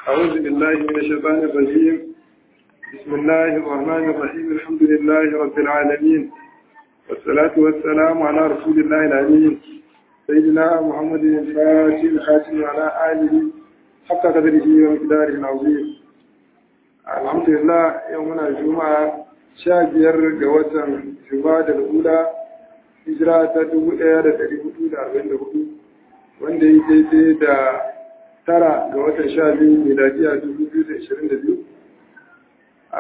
أعوذ بالله من الشيطان الرجيم بسم الله الرحمن الرحيم الحمد لله رب العالمين والصلاة والسلام على رسول الله العليم سيدنا محمد الفاتح الخاتم وعلى آله حق قدره ومقداره العظيم الحمد لله يومنا الجمعة شاكر جوة جماد الأولى hijira ta dubu ɗaya da ɗari hudu da arba'in da hudu wanda ya daidai da tara ga watan sha biyu miladiya dubu biyu da ashirin da biyu a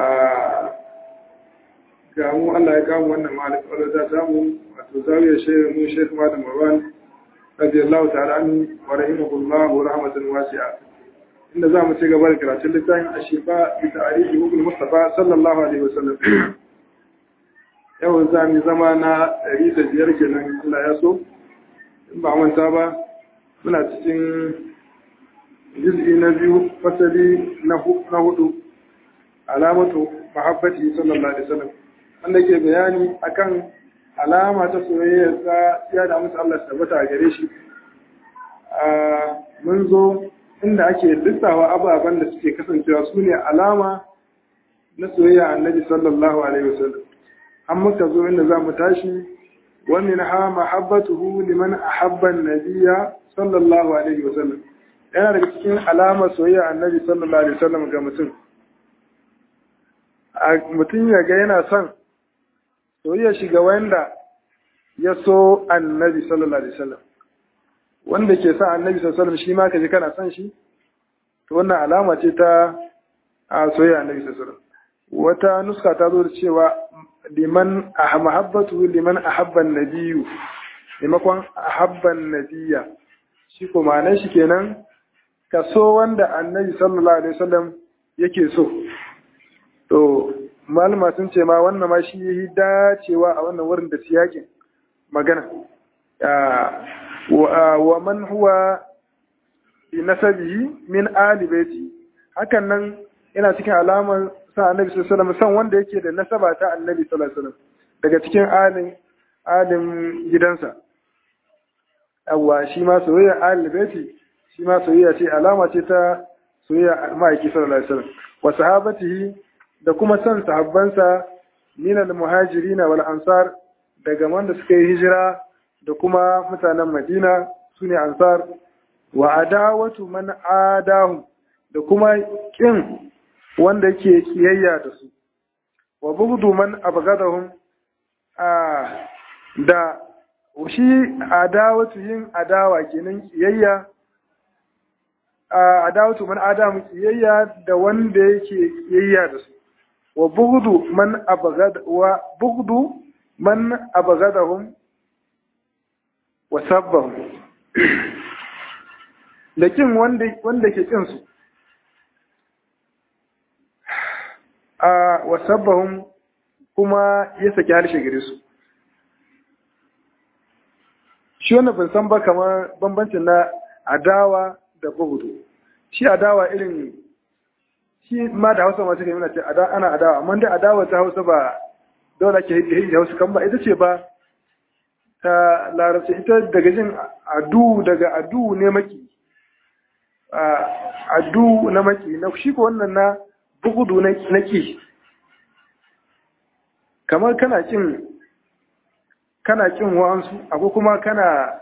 ga mu Allah ya kamu wannan malik wadda ta samu wato zawiyar shehu mu shekh malam marwan radiyallahu ta'ala anhu wa rahimahullah wa rahmatan wasi'a inda za mu ci gaba da karatun littafin ashifa bi ta'arifi hukul mustafa sallallahu alaihi wasallam yau za mu zama na ɗari da biyar kenan Allah ya so in ba manta ba muna cikin juz'i na biyu fasali na hudu alamatu mahabbati sallallahu alaihi wasallam wanda ke bayani akan alama ta soyayya ta ya da musu Allah tabbata a gare shi mun zo inda ake lissawa ababen da suke kasancewa su ne alama na soyayya annabi sallallahu alaihi wasallam an muka zo inda za mu tashi wani na ha mahabbatuhu liman ahabba nabiya sallallahu alaihi wasallam yana daga cikin alamar soyayya annabi sallallahu alaihi wasallam ga mutum a mutum ya ga yana son soyayya shiga wanda ya so annabi sallallahu alaihi wasallam wanda ke son annabi sallallahu alaihi wasallam shi ma kaje kana son shi to wannan alama ce ta a soyayya annabi sallallahu alaihi wasallam wata nuska ta zo da cewa liman mahabbatu liman ahabban nabiyyu limakon ahabban nabiyya shi ko ma'anar shi kenan ka so wanda annabi sallallahu alaihi wasallam yake so to malama sun ce ma wannan ma shi yi dacewa a wannan wurin da siyakin magana wa man huwa bi nasabihi min ali baiti hakan nan yana cikin alamar sa annabi sallallahu alaihi wasallam san wanda yake da nasaba ta annabi sallallahu alaihi wasallam daga cikin alin alin gidansa awwa shi ma soyayya alil baiti shi ma soyayya ce alama ce ta soyayya ma'aiki sallallahu alaihi wasallam wa sahabatihi da kuma san sahabbansa min al muhajirin wal ansar daga wanda suka yi hijira da kuma mutanen Madina sune ansar wa adawatu man adahum da kuma kin wanda yake kiyayya da su wa bughdu man abghadahum a da shi adawatu yin adawa kenan kiyayya a adawatu man adamu kiyayya da wanda yake kiyayya da su wa bughdu man abghad wa bughdu man abghadahum wa sabbahum da kin wanda wanda ke kin su a wasabbahun kuma ya saki harshe gare su shi wannan ban san ba kamar bambancin na adawa da bugudu shi adawa irin shi ma da hausa masu kai ce ana adawa amma dai adawa ta hausa ba dole ke hiji da hausa kan ba ita ce ba ta larabci ita daga jin adu daga adu ne maki adu na maki na shi ko wannan na bugudu na ki kamar kana kin kana kin wa'ansu akwai kuma kana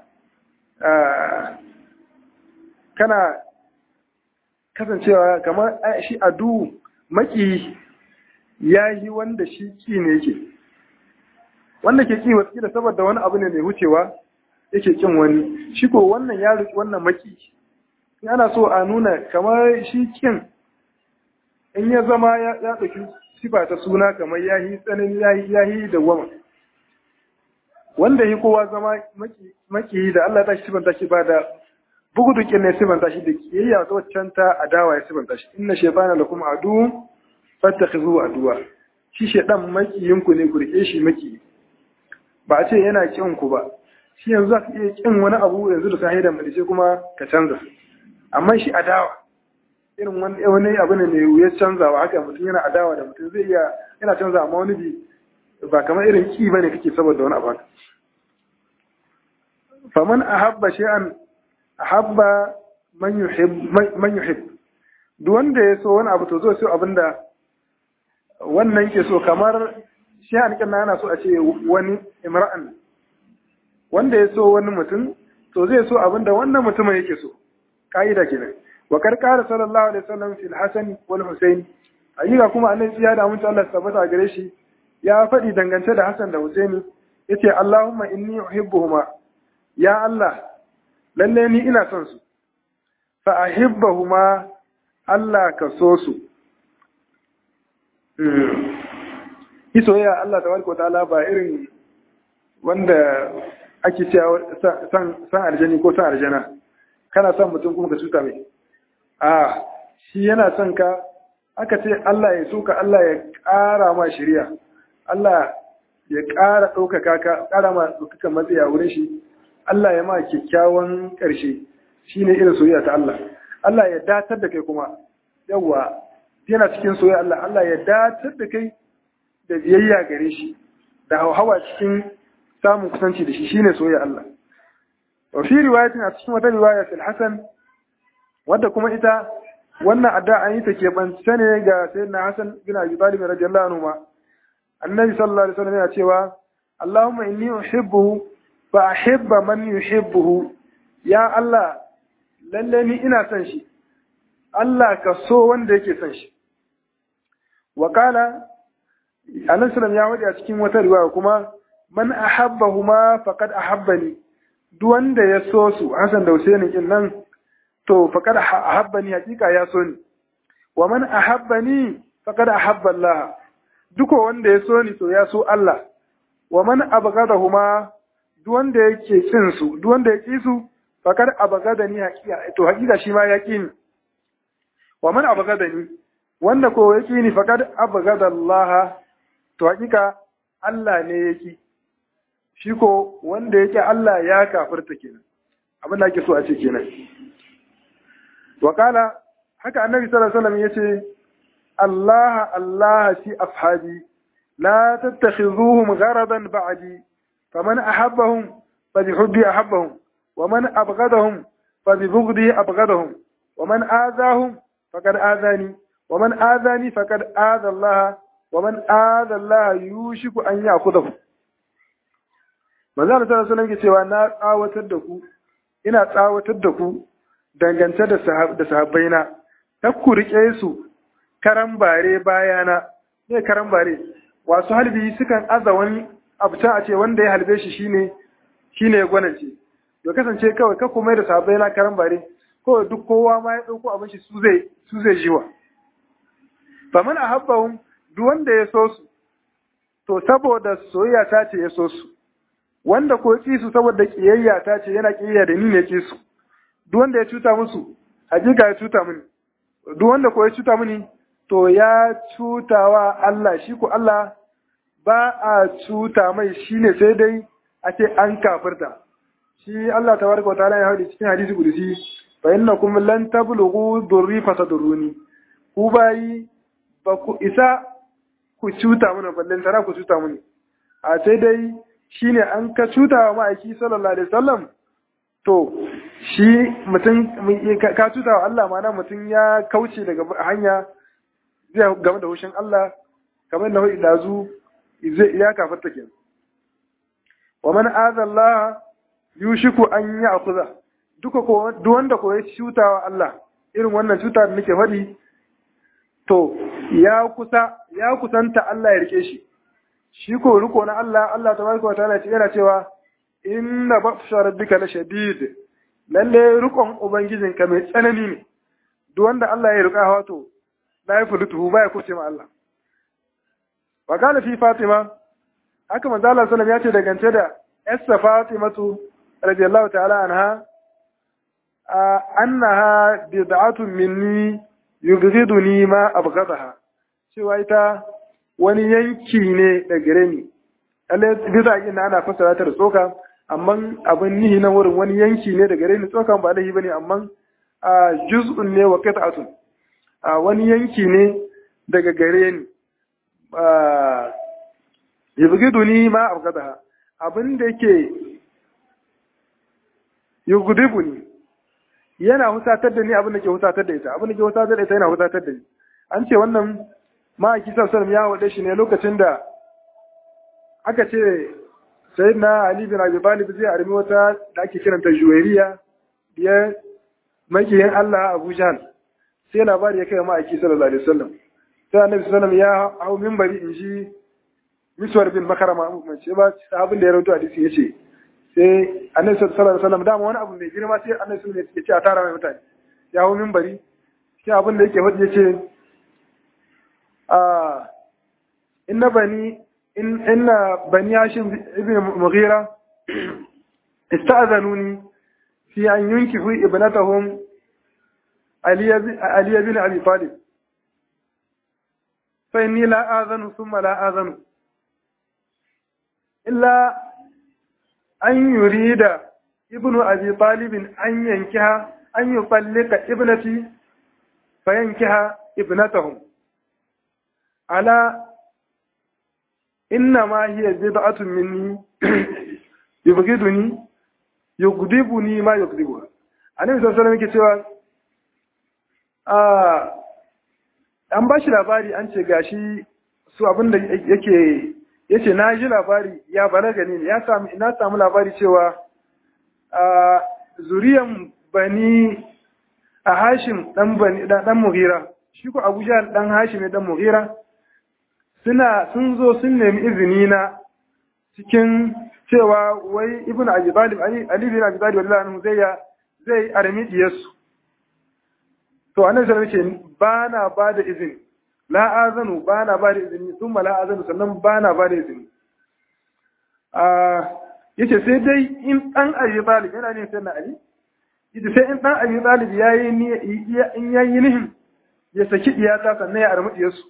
kana kasancewa kamar shi adu maki ya yi wanda shi ki ne yake wanda ke ki wasu da saboda wani abu ne mai wucewa yake kin wani shi ko wannan ya ruki wannan maki in ana so a nuna kamar shi kin in ya zama ya ɗauki sifa ta suna kamar ya yi tsanin ya yi da wama wanda yi kowa zama maki da Allah ta shi sifanta shi ba da bugu dukin ne sifanta shi da kiyayya ta waccan ta adawa ya sifanta shi inna shaytana lakum adu fattakhidhu aduwa shi shaydan makiyin ku ne ku rike shi maki ba a ce yana kin ku ba shi yanzu za ka iya kin wani abu yanzu da sahi da malice kuma ka canza amma shi adawa irin wani abu ne mai wuyar canzawa haka mutum yana adawa da mutum zai iya yana canza amma wani bi ba kamar irin ki bane kake saboda wani abu faman ahabba shay'an ahabba man yuhib man yuhib duk wanda ya so wani abu to zo so abinda wannan ke so kamar shi hanikan na yana so a ce wani imra'an wanda ya so wani mutum to zai so abinda wannan mutumin yake so ka'ida kenan wa karkara sallallahu alaihi wasallam fil hasan wal husain ayyuka kuma annabi ya da mutu Allah tabbata gare shi ya faɗi dangance da Hassan da Husaini yace Allahumma inni uhibbuhuma ya Allah lalle ni ina son su fa ahibbahuma Allah ka so su isoyayya Allah tabaraka wa ta'ala ba irin wanda ake cewa san san aljani ko san aljana kana son mutum kuma ka cuta mai a shi yana son ka aka ce Allah ya so ka Allah ya ƙara ma shari'a Allah ya ƙara ɗaukaka ka ƙara ma ɗaukaka matsayi a wurin shi Allah ya ma kyakkyawan ƙarshe shine irin soyayya ta Allah Allah ya datar da kai kuma yawa yana cikin soyayya Allah Allah ya datar da kai da biyayya gare shi da hawa cikin samun kusanci da shi shine soyayya Allah wa fi riwayatin a cikin wata riwaya fil Hasan wadda kuma ita wannan adda an yi ta keɓance ne ga sayyidina Hassan bin Abi Talib radiyallahu anhu ma annabi sallallahu alaihi wasallam yana cewa Allahumma inni uhibbuhu fa ahibba man yuhibbuhu ya Allah lalle ni ina son shi Allah ka so wanda yake son shi wa qala annabi sallallahu ya wadi a cikin wata riwaya kuma man ahabbahuma faqad ahabbani duk wanda ya so su Hassan da Husaini kin nan to faqad ahabbani hakika ya so ni wa man ahabbani faqad ahabba Allah duko wanda ya so ni to ya so Allah wa man abghadahuma duk wanda yake kin su duk wanda ya ki su faqad abghadani hakika to hakika shi ma ya ki ni wa man abghadani wanda ko ya ki ni faqad abghada Allah to hakika Allah ne ya ki shi ko wanda yake Allah ya kafirta kenan abin da ake so a ce kenan وقال haka annabi sallallahu alaihi wasallam yace Allah Allah fi ashabi la tattakhizuhum gharadan ba'di faman ahabbahum fabihubbi ahabbahum waman abghadahum fabibughdi abghadahum waman adahum faqad adani waman adani faqad adha Allah waman adha Allah yushiku an ya'khudhahu manzo Allah sallallahu alaihi wasallam yake cewa na tsawatar da ku ina tsawatar da ku dangance da sahabbaina ta ku riƙe su karan bare bayana ne karan bare wasu halbi sukan aza wani abu ta a ce wanda ya halbe shi shine shine ya gwanance to kasance kawai ka kuma da sahabbaina karan bare kawai duk kowa ma ya ɗauko abin shi su zai su zai jiwa faman ahabbahum duk wanda ya so su to saboda soyayya ta ce ya so su wanda ko ki su saboda kiyayya ta ce yana kiyayya da ni ne ki su duk wanda ya cuta musu hakika ya cuta mini duk wanda ko ya cuta mini to ya cutawa Allah shi ko Allah ba a cuta mai shine sai dai a ce an kafirta shi Allah tabaraka wa ta'ala ya haɗe cikin hadisi kudusi fa innakum lan tablughu durri fatadurruni ku bayi ba ku isa ku cuta mana ballen tara ku cuta mini a sai dai shine an ka cuta wa ma'aiki sallallahu alaihi wasallam to shi mutum ka cuta wa Allah mana mutum ya kauce daga hanya zai game da hushin Allah kamar na hudu dazu ya kafarta ke wa man azallah yushiku an ya akuza duka ko duk wanda ko ya cuta wa Allah irin wannan cuta da nake faɗi to ya kusa ya kusanta Allah ya rike shi shi ko riko na Allah Allah tabaraka wa ta'ala yana cewa inna batsha rabbika la shadid lalle rukon ubangijinka mai tsanani ne duk wanda Allah ya rika wato la ya fudutu ba ya kuce ma Allah wa kana fi Fatima haka manzo Allah sallallahu ya ce dangance da Essa Fatimatu radiyallahu ta'ala anha annaha bid'atun minni yubghiduni ma abghadaha cewa ita wani yanki ne da gare ni lalle bisa ina ana fassara ta da tsoka amma abin nihi na wurin wani yanki ne da gare ni tsokan ba laifi bane amma a juz'un ne wa qit'atun a wani yanki ne daga gare ni a yubghiduni ma abghadaha abin da yake yughdibuni yana husatar da ni abin da ke husatar da ita abin da ke husatar da ita yana husatar da ni an ce wannan ma'aiki sallallahu ya wade shi ne lokacin da aka ce sayyidina ali bin abi talib zai armi wata da ake kiranta juwairiya biyar makiyin Allah Abu Jahl sai labari ya kai ma'aiki sallallahu alaihi wasallam sai annabi sallallahu ya hau minbari in ji miswar bin makarama mun ce ba abin da ya rawaito hadisi yace sai annabi sallallahu alaihi wasallam dama wani abu mai girma sai annabi sallallahu alaihi wasallam ya ce a tara mai mutane ya hau minbari sai abin da yake faɗi yace a inna bani in inna bani hashim ibn mughira ista'zanuni fi an yunkihu ibnatahum ali ali ibn abi talib fa inni la azanu thumma la azanu illa an yurida ibnu abi talib an yankiha an yufallika ibnati fa yankiha ibnatahum ala إنما هي بضعة مني يبغضني يغضبني ما يغضبها annabi sallallahu alaihi wasallam cewa a an ba shi labari an ce gashi su abin da yake yace na ji labari ya balaga ne ya samu ina samu labari cewa a zuriyan bani a Hashim dan bani dan Mughira shi ko Abu Jahl dan Hashim ne dan Mughira suna sun zo sun nemi izini na cikin cewa wai ibn abi talib ali ali bin abi talib wallahi anhu zai ya zai armi diyarsu to annabi sallallahu alaihi wasallam ba na ba da izini la azanu ba na ba da izini thumma la azanu sannan ba na ba da izini a yace sai dai in dan abi talib yana ne sai na ali yace sai in dan abi talib yayi ni in yayi nihin ya saki diyata sannan ya armi diyarsu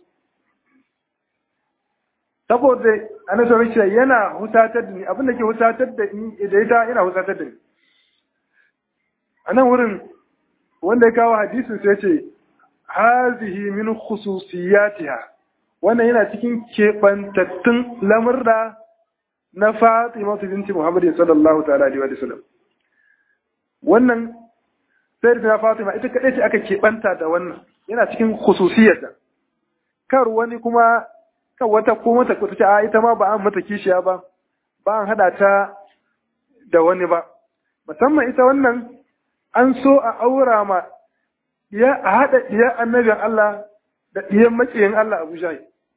saboda annabi sallallahu alaihi yana hutatar da ni abin da ke hutatar da ni da ita yana hutatar da ni a nan wurin wanda ya kawo hadisin sai ce hazihi min khususiyatiha wannan yana cikin keɓantattun lamurra na Fatima binti Muhammad sallallahu ta'ala alaihi wa sallam wannan sai da Fatima ita kadai ce aka keɓanta da wannan yana cikin khususiyarta kar wani kuma kan wata ko mata ko ta a ita ma ba an mata kishiya ba ba an hada ta da wani ba musamman ita wannan an so a aura ma ya a hada diya annabin Allah da diyan makiyin Allah Abu Jahl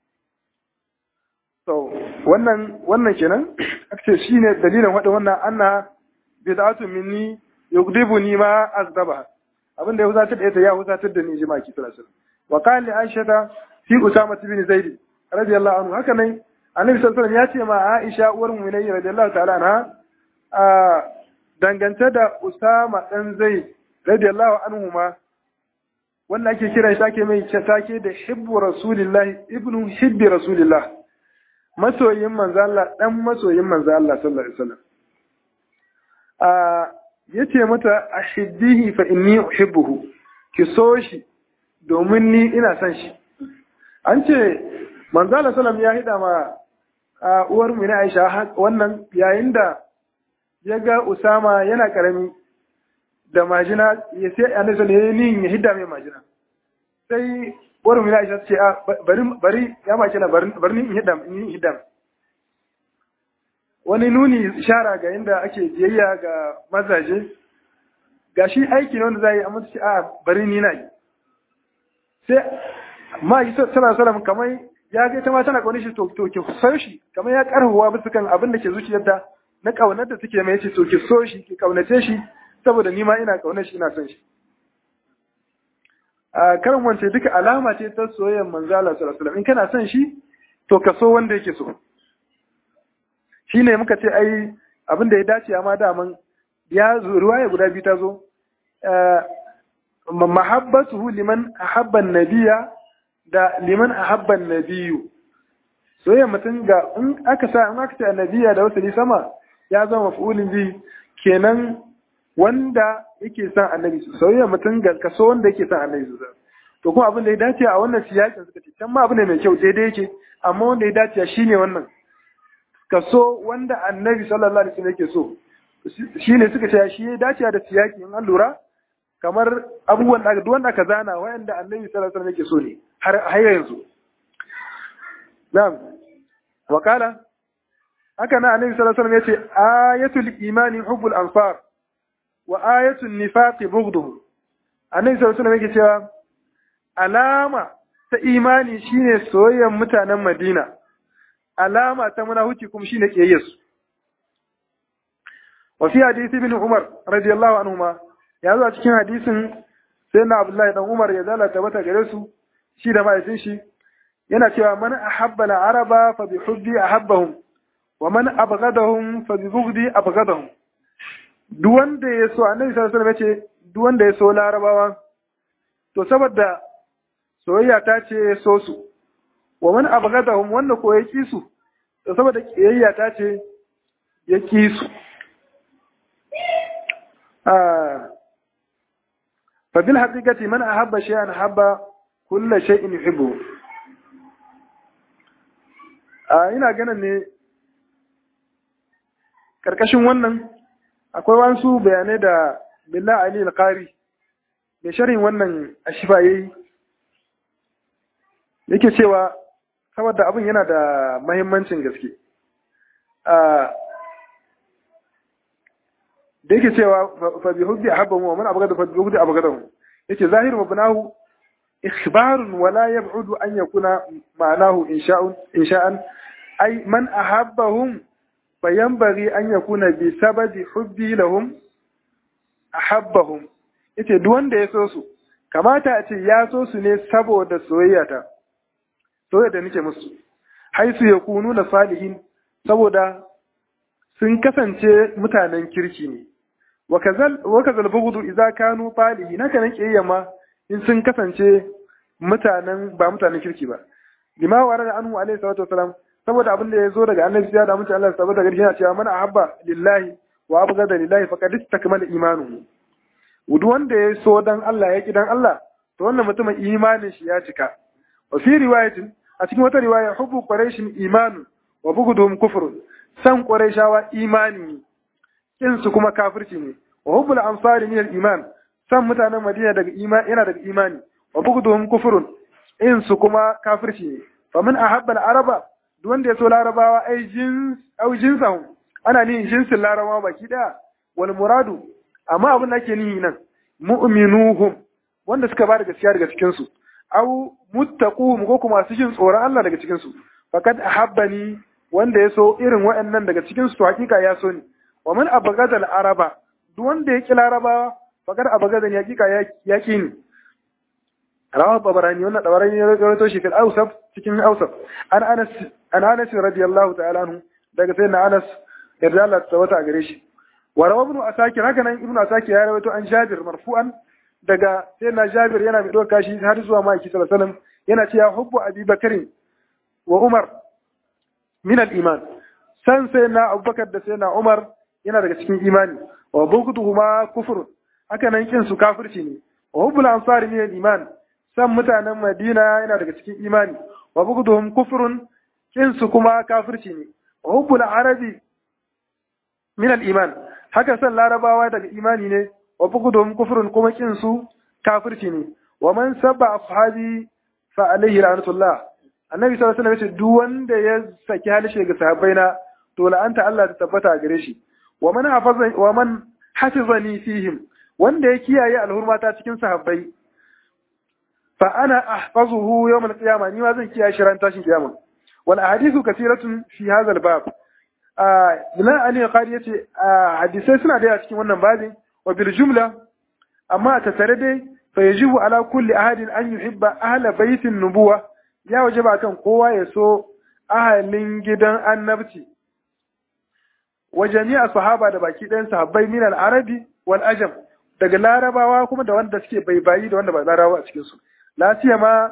so wannan wannan kenan ake shine dalilin wada wannan anna bid'atu minni yugdibuni ma azdaba abinda ya huzatar da ita ya huzatar da ni jima'a ki sallallahu alaihi wasallam wa qala aisha fi usama bin zaid radiyallahu anhu haka nan annabi sallallahu alaihi ya ce ma Aisha uwar mu'minai radiyallahu ta'ala anha a dangance da Usama dan Zaid radiyallahu anhu ma wannan ake kira shi ake mai take da hibbu rasulillahi ibnu hibbi rasulillah masoyin manzo Allah dan masoyin manzo Allah sallallahu alaihi wasallam a yace mata ashiddihi fa inni uhibbuhu ki so shi domin ni ina son shi an ce manzala salam ya hida ma a uwar mu na Aisha wannan yayin da ya ga Usama yana karami da majina ya sai annabi sallallahu alaihi ya hidda mai majina sai uwar mu na Aisha ce a bari bari ya majina bari ni in hidda in hidda wani nuni ishara ga inda ake biyayya ga mazaje gashi aiki ne wanda zai amma ce a bari ni na yi sai ma yi sallallahu alaihi kamar ya ga ita ma tana kaunar shi to to ki so shi kamar ya karhuwa bisa kan abin da ke zuciyarta na kaunar da take mai ce to ki so shi ki kaunace shi saboda ni ma ina kaunar shi ina son shi a karin wance duka alama ce ta soyayyar manzo Allah sallallahu alaihi in kana son shi to ka so wanda yake so shine muka ce ai abin da ya dace amma daman ya ruwaya guda biyu ta zo mahabbatuhu liman ahabba nabiyya da liman ahabban nabiyu soyayya mutum ga in aka sa in aka ce annabiya da wasali sama ya zama maf'ulin bi kenan wanda yake son annabi soyayya mutum ga kaso wanda yake son annabi to kuma abin da ya dace a wannan siyakin suka ce can ma abu ne mai kyau daidai yake amma wanda ya dace shine wannan kaso wanda annabi sallallahu alaihi wasallam yake so shine suka ce shi ya dace da siyaki in an lura kamar abubuwan da duk wanda aka zana wayanda annabi sallallahu alaihi wasallam yake so ne har har yanzu na'am wa qala haka na annabi sallallahu alaihi wasallam yace ayatul imani hubbul ansar wa ayatul nifaqi bughduhu annabi sallallahu alaihi wasallam yake cewa alama ta imani shine soyayyen mutanen Madina alama ta munafici kuma shine kiyayyarsu wa fi hadisi ibn Umar radiyallahu anhuma ya zo a cikin hadisin sayyidina Abdullahi dan Umar ya zala tabbata gare su shi da mahaifin shi yana cewa man ahabba al-araba fa bi hubbi ahabbahum wa man abghadahum fa bi bughdi abghadahum duk wanda ya so annabi sallallahu alaihi wasallam yace duk wanda ya so larabawa to saboda soyayya ta ce so su wa man abghadahum wanda ko ya ki su to saboda kiyayya ta ce ya ki su ah fa bil haqiqati man ahabba shay'an habba kullu shay'in yuhibbu ah ina ganin ne karkashin wannan akwai wasu bayanai da billah ali al-qari mai sharhin wannan ashifa yayi yake cewa saboda abin yana da mahimmancin gaske da yake cewa fa bi hubbi ahabbahu wa man abghada fa bi hubbi abghadahu yace zahiru mabnahu ikhbarun wa la yab'udu an yakuna ma'anahu insha'un insha'an ay man ahabbahum fayanbaghi an yakuna bi sababi hubbi lahum ahabbahum yace duk wanda ya so su kamata a ce ya so su ne saboda soyayya ta soyayya da nake musu haisu ya kunu na salihin saboda sun kasance mutanen kirki ne wa kazal bugudu idza kanu falihi naka nan kiyayya ma in sun kasance mutanen ba mutanen kirki ba lima wa da anhu alaihi salatu wasalam saboda abin da ya zo daga annabi ya da mutum Allah saboda garshi yana cewa man ahabba lillahi wa abghada lillahi faqad istakmala imanuhu duk wanda ya so dan Allah ya ki dan Allah to wannan mutumin imanin shi ya cika wa fi riwayatin a cikin wata riwaya hubbu quraishin imanun wa bughduhum kufrun san quraishawa imani kin su kuma kafirci ne wa hubbul ansari min al-iman san mutanen Madina daga imani yana daga imani wa bughduhum kufrun in su kuma kafirci ne fa man ahabba al-araba duk wanda ya so larabawa ai jins au jinsahum ana nihin jinsin larabawa baki daya wal muradu amma abin da ake nihi nan mu'minuhum wanda suka ba da gaskiya daga cikin su au muttaquhum ko kuma su jin tsoron Allah daga cikin su faqad ahabbani wanda ya so irin waɗannan daga cikin su hakika ya so ni wa man abghadal araba duk wanda ya ki larabawa faqad abghadan hakika ya ki ni rawahu babarani wannan dabarani ya rawaito shi fil awsaf cikin awsaf an anas an anas radiyallahu ta'ala anhu daga sayyidina anas yarda Allah ta wata gare shi wa rawa ibn asakir haka nan ibn asakir ya rawaito an jabir marfu'an daga sayyidina jabir yana mai doka shi har zuwa maki sallallahu alaihi wasallam yana cewa hubbu abi bakarin wa umar min al-iman san sayyidina abubakar da sayyidina umar yana daga cikin imani wa bughduhuma kufr haka nan kin su kafirci ne wa hubbul ansari min al-iman san mutanen Madina yana daga cikin imani wa bugduhum kufrun kin su kuma kafirci ne wa hubbul arabi min al-iman haka san larabawa daga imani ne wa bugduhum kufrun kuma kin su kafirci ne wa man sabba ashabi fa alaihi la'natullah annabi sallallahu alaihi wasallam duk wanda ya saki halishe ga sahabbaina to la'anta Allah ta tabbata a gare shi wa man hafaza wa man hafizani fihim wanda ya kiyaye alhurmata cikin sahabbai fa ana ahfazuhu yawm al-qiyamah ni ma zan kiyaye shi ran tashin kiyama wal ahadithu kathiratun fi hadha al-bab ah ila ali qari yace hadisai suna da cikin wannan babin wa bil jumla amma ta tare dai fa yajibu ala kulli ahadin an yuhibba ahla baitin nubuwa ya wajaba kan kowa ya so ahalin gidan annabci wa jami'a sahaba da baki ɗayan sahabbai min al-arabi wal ajam daga larabawa kuma da wanda suke baibayi da wanda ba larabawa a cikin su la siyama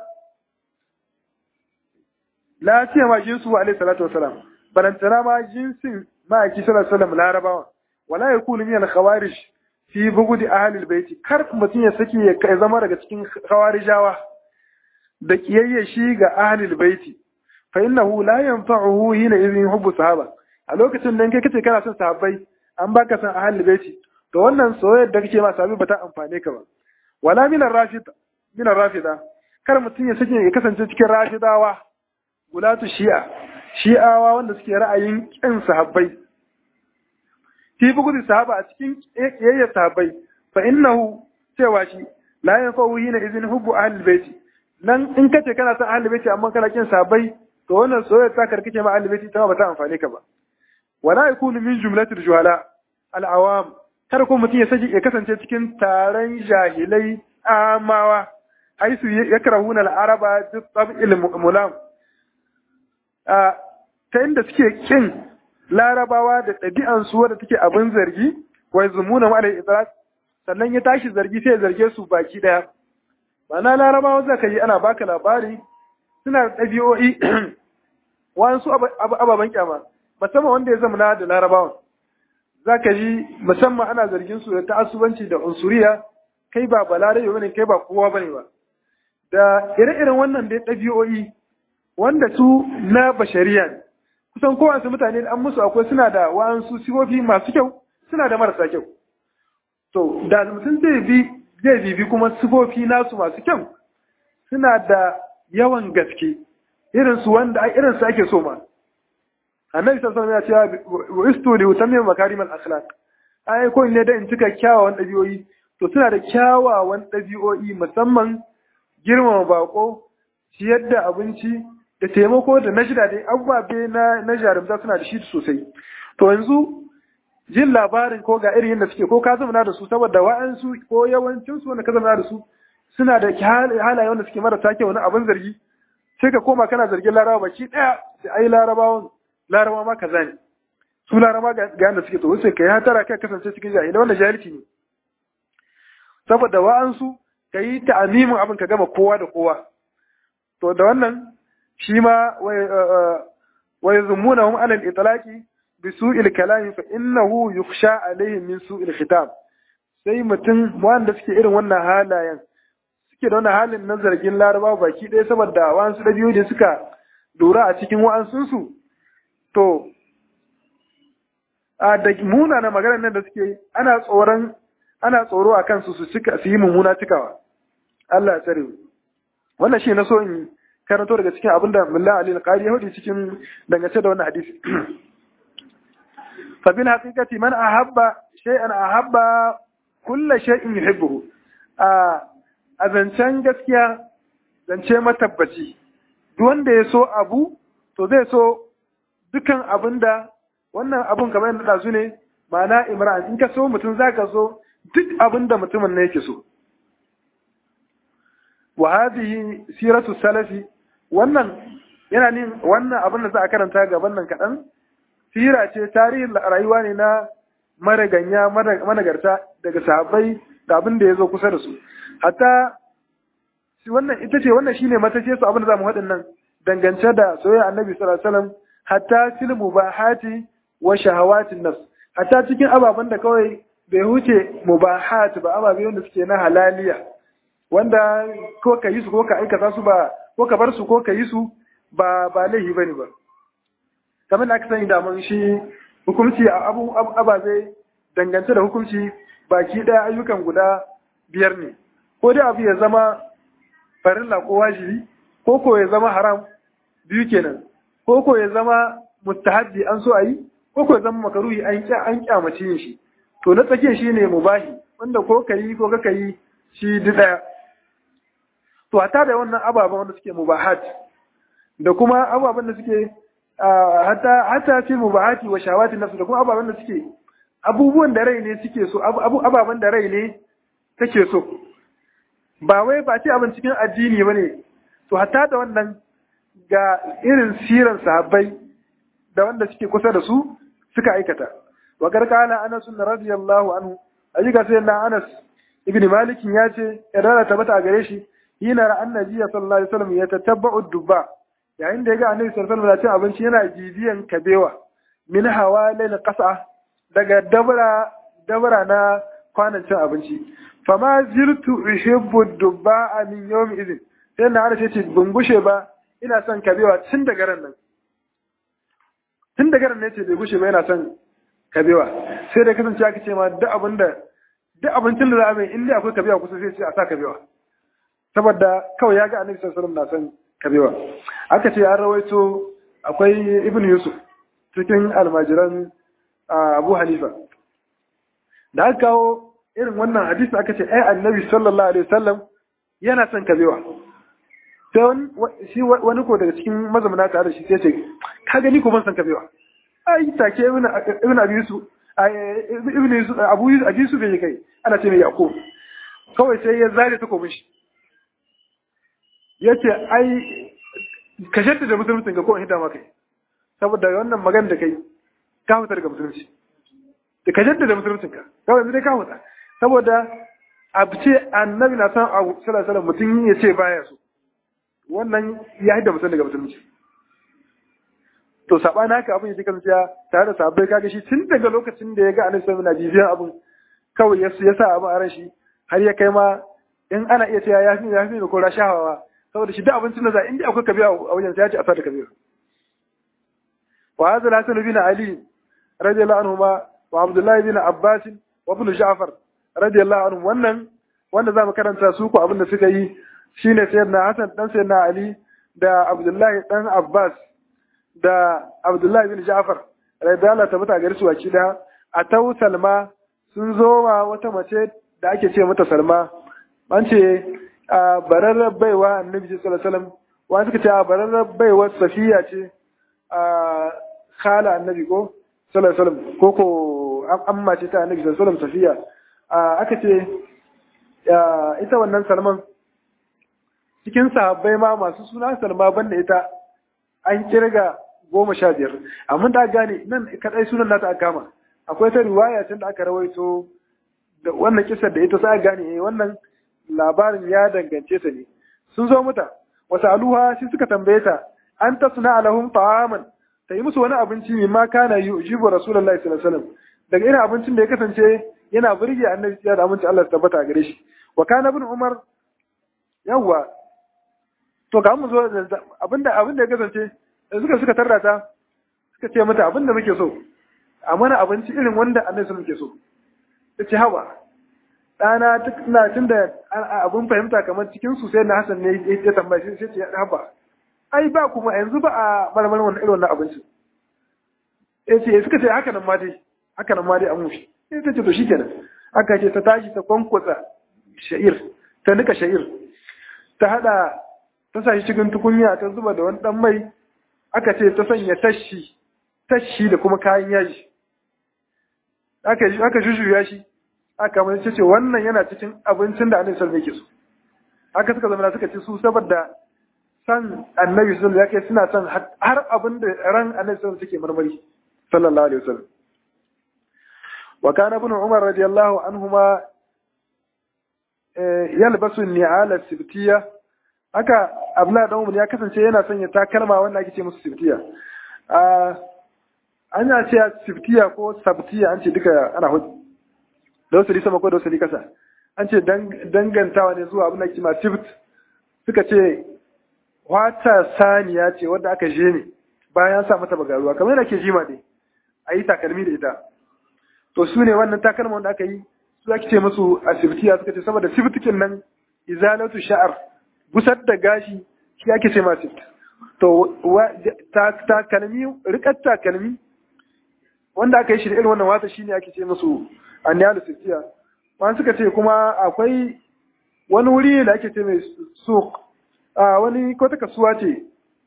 la siyama jinsu alayhi salatu wasalam balantana ma jinsin ma'aiki sallallahu alaihi wasallam larabawa wala yakunu min al-khawarij fi bugudi ahli al-bayt kar mutum ya saki ya zama daga cikin khawarijawa da kiyayye shi ga ahli al-bayt fa innahu la yanfa'uhu hina idhin hubbu sahaba a lokacin da kai kace kana son sahabbai an baka san ahli al-bayt to wannan soyayyar da kake ma sahabi ba ta amfane ka ba wala minar rafida minar rafida kar mutum ya sake ya kasance cikin rafidawa ulatu shi'a shi'awa wanda suke ra'ayin kin sahabbai fi bugudu sahaba a cikin kiyayyar sahabbai fa innahu cewa shi la yanfa'u hina izin hubbu ahlul baiti nan in kace kana son ahlul baiti amma kana kin sahabbai to wannan soyayya ta karkace ma ahlul baiti ta ba ta amfane ka ba wala yakunu min jumlatil juhala al awam kar ko mutum ya saki ya kasance cikin taron jahilai amawa haisu yakrahuna al araba bi tab'il mulam a ta inda suke kin larabawa da ɗabi'ansu wadda take abin zargi wai zumuna ma itlaq sannan ya tashi zargi sai ya zarge su baki daya ma'ana larabawa za ka yi ana baka labari suna da ɗabi'o'i wasu ababen kyama musamman wanda ya zama da larabawan za ka ji musamman ana zargin su da ta'assubanci da unsuriya kai ba balarabe bane kai ba kowa bane ba da ire-iren wannan dai ɗabi'o'i wanda su na bashariya ne kusan kowace mutane an musu akwai suna da wa'ansu sifofi masu kyau suna da marasa kyau to da mutum zai bi zai bibi kuma sifofi nasu masu kyau suna da yawan gaske irin su wanda irin su ake so ma annabi sallallahu alaihi wasallam ya ce wa istu li utammim makarim al akhlaq ai ko ne da in cika kyawawan dabi'o'i to suna da kyawawan dabi'o'i musamman girmama bako ciyar da abinci da taimako da na shida dai abubuwa na na jarumta suna da shi sosai to yanzu jin labarin ko ga irin yadda suke ko ka zama da su saboda wa'ansu ko yawancin su wanda ka zama da su suna da halaye wanda suke marasa kyau wani abin zargi sai ka koma kana zargin larabawa baki daya sai ai larabawan larabawa ma kaza ne su larabawa ga yadda suke to sai kai hatara kai kasance cikin jahilai wanda jahilci ne saboda wa'ansu ka yi ta'amimin abin ka gama kowa da kowa to da wannan shi ma wa yazmunahum ala al-itlaqi bi su'il kalami fa innahu yukhsha alaihim min su'il khitab sai mutum wanda suke irin wannan halayen suke da wannan halin na zargin laraba baki ɗaya saboda wa'ansu ɗabi'u da suka lura a cikin wa'ansunsu to a da muna na maganar nan da suke ana tsoron ana tsoro a kansu su cika su yi mummuna cikawa Allah ya tsare wannan shi na so in karanto daga cikin abinda Mullah Ali al-Qari ya hudu cikin dangance da wannan hadisi fa bil haqiqati man ahabba shay'an ahabba kullu shay'in yuhibbuhu a a zancen gaskiya zance matabbaci duk wanda ya so abu to zai so dukan abinda wannan abun kamar yadda da su ne ma'ana imran in ka so mutum zaka so duk abinda mutumin ne yake so wa hadhihi siratu salafi wannan yana nin wannan abin da za a karanta gaban nan kaɗan sira ce tarihin rayuwa ne na maraganya managarta daga sahabbai da abin da ya zo kusa da su hatta wannan ita ce wannan shine matace su abin da zamu haɗin nan dangance da soyayya annabi sallallahu alaihi wasallam hatta fil mubahati wa shahawatin nafs hatta cikin ababen da kawai bai huce mubahat ba ababe wanda suke na halaliya wanda ko ka yi su ko ka aikata su ba ko ka bar su ko ka yi su ba ba laihi bane ba kamar da aka sani da mun shi hukunci a abu ababe dangance da hukunci baki daya ayyukan guda biyar ne ko dai abu ya zama farilla ko wajibi ko ko ya zama haram biyu kenan ko ko ya zama mustahabbi an so a yi ko ko ya zama makaruhi an an kyamace yin shi to na tsake shi ne mubahi wanda ko ka yi ko ka yi shi duk daya to hata da wannan ababen wanda suke mubahat da kuma ababen da suke hata hata fi mubahati wa shawati nafsu da kuma ababen da suke abubuwan da rai ne suke so ababen da rai ne take so ba wai ba ce abin cikin addini bane to hata da wannan ga irin siran sahabbai da wanda suke kusa da su suka aikata wa karkana anas radiyallahu anhu ayyuka sai na anas ibn malik ya ce irara tabbata a gare shi hina ra annabi sallallahu alaihi wasallam ya tatabba'u dubba yayin da ya ga annabi sallallahu alaihi wasallam abinci yana jibiyan kabewa min hawalil qasa daga dabra dabra na kwanan cin abinci fama zirtu uhibbu dubba min yawm idin sai na ana ce ban gushe ba ina son kabewa tun daga ran nan tun daga ran ne ce bai gushe ba yana son kabewa sai da kasance aka ce ma duk abinda duk abincin da za a mai in dai akwai kabewa kusa sai ce a sa kabewa saboda kawai ya ga annabi sallallahu alaihi wasallam na san kabewa aka ce an rawaito akwai ibn yusuf cikin almajiran abu hanifa da aka kawo irin wannan hadisi aka ce ai annabi sallallahu alaihi wasallam yana son kabewa sai shi wani ko daga cikin mazamuna tare da shi sai ce ka gani ko ban san kabewa ai take ibn ibn abi yusuf ibn yusuf abu yusuf abi yusuf bai kai ana ce mai yaqub kawai sai ya zare ta komin shi yace ai ka shatta da musulunci ga ko in hidda maka saboda wannan magana da kai ka fita daga musulunci da ka shatta da musulunci ka kawai yanzu dai ka fita saboda abu ce annabi na san abu sallallahu alaihi mutum ya ce baya so wannan ya hidda mutum daga musulunci to sabana haka abin ya kasance tare da sabai kaga shi tun daga lokacin da ya ga annabi sallallahu alaihi bibiyan abin kawai ya sa abin a ran shi har ya kai ma in ana iya cewa ya fi ya fi ko rashawa saboda shi duk abincin da za inda akwai kabiya a wajen sai ya ce a sa da kabiya wa hadha al-hasan bin ali radiyallahu anhuma wa abdullah bin abbas wa ibn ja'far radiyallahu anhum wannan wanda zamu karanta su ko abin da suka yi shine sayyidina hasan dan sayyidina ali da abdullahi dan abbas da abdullahi bin ja'far radiyallahu ta mata gari su waki da atau salma sun zo wa wata mace da ake ce mata salma an ce a bararrar baiwa annabi sallallahu alaihi wasallam wani suka ce a bararrar baiwa safiya ce a khala annabi ko sallallahu alaihi wasallam ko ko amma ce ta annabi sallallahu alaihi wasallam safiya aka ce ita wannan salman cikin sahabbai ma masu suna salma banda ita an kirga goma sha biyar amma da gane nan kadai sunan nata aka kama akwai ta riwaya tun da aka rawaito da wannan kisar da ita sai gane eh wannan labarin ya dangance ta ne sun zo mata wata aluha shi suka tambaye ta an ta suna alahum ta'aman ta yi musu wani abinci mai ma kana yi ujibu rasulullahi sallallahu alaihi wasallam daga irin abincin da ya kasance yana burge annabi ya da aminci Allah tabbata gare shi wa kana ibn umar yawwa to ga mu zo abinda abinda ya kasance suka suka tarda ta suka ce mata abinda muke so a mana abinci irin wanda annabi muke so ta ce hawa ɗana na tun da abin fahimta kamar cikin su sai na Hassan ne ya tambaye shi sai ce haba ai ba kuma yanzu ba a marmar wannan irin wannan abinci ya ce suka ce haka nan ma dai haka nan ma dai an mushi sai ta ce to shikenan aka ce ta tashi ta kwankwasa sha'ir ta nika sha'ir ta hada ta sa shi cikin tukunya ta zuba da wani dan mai aka ce ta sanya tashi tashi da kuma kayan yaji aka aka shushuya shi aka mai ce wannan yana cikin abincin da annabi sallallahu alaihi wasallam yake so haka suka zama suka ci su saboda san annabi sallallahu alaihi wasallam suna son har abin da ran annabi sallallahu suke marmari sallallahu alaihi wasallam wa kana ibn umar radiyallahu anhuma yalbasu ni'ala sibtiya haka abla da umar ya kasance yana sanya takalma wanda ake ce musu sibtiya ana ce sibtiya ko sabtiya an ce duka ana hudu da wasu sama ko da wasu kasa an ce dangantawa ne zuwa abin da ke ma sibt suka ce wata saniya ce wadda aka je ne bayan sa mata bagaruwa kamar yana ke jima ne a yi takalmi da ita to su ne wannan takalma wanda aka yi su ake ce musu a sibtiya suka ce saboda sibtikin nan izalatu sha'ar gusar da gashi shi ake ce ma sibt to takalmi rikar takalmi wanda aka yi shi da irin wannan wata shine ake ce musu anniyalu sittiya wani suka ce kuma akwai wani wuri da ake ce mai suk a wani ko ta kasuwa ce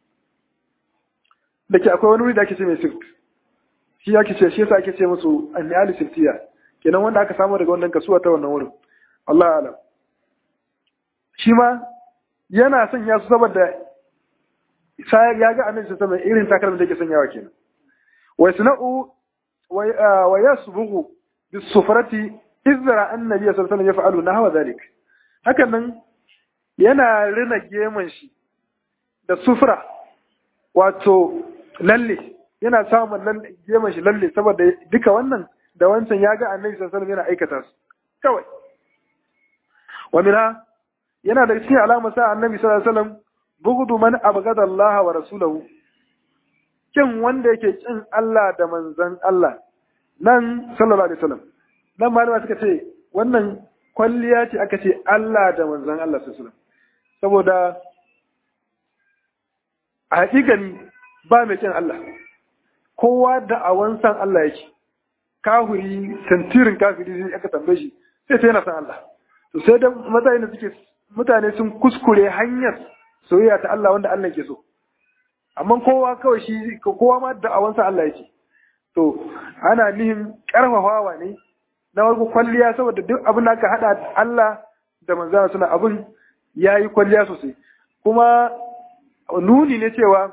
da ke akwai wani wuri da ake ce mai suk shi ake ce shi yasa ake ce musu anniyalu sittiya kenan wanda aka samu daga wannan kasuwa ta wannan wurin Allah alam shi ma yana sanya su saboda ya ga annabi sallallahu alaihi irin takalmin da yake sanyawa kenan wa suna'u wa yasbughu bisufrati izra annabi sallallahu alaihi wasallam yaf'alu nahwa zalik hakan nan yana rina geman shi da sufra wato lalle yana samun lalle geman shi lalle saboda duka wannan da wancan ya ga annabi sallallahu alaihi wasallam yana aikata su kawai wa minha yana da cikin alamar sa annabi sallallahu alaihi wasallam bughdu man abghada Allah wa rasulahu kin wanda yake kin Allah da manzon Allah nan sallallahu alaihi wasallam nan malama suka ce wannan kwalliya ce aka ce Allah da manzon Allah sallallahu saboda a hakikani ba mai kin Allah kowa da awan san Allah yake kafiri tantirin kafiri zai aka tambaye shi sai sai yana san Allah to sai da mutane da suke mutane sun kuskure hanyar soyayya ta Allah wanda Allah ke so amma kowa kawai shi kowa ma da awan san Allah yake to ana nihin karfafawa ne na warko kwalliya saboda duk abin da aka hada Allah da manzana suna abin yayi kwalliya sosai kuma nuni ne cewa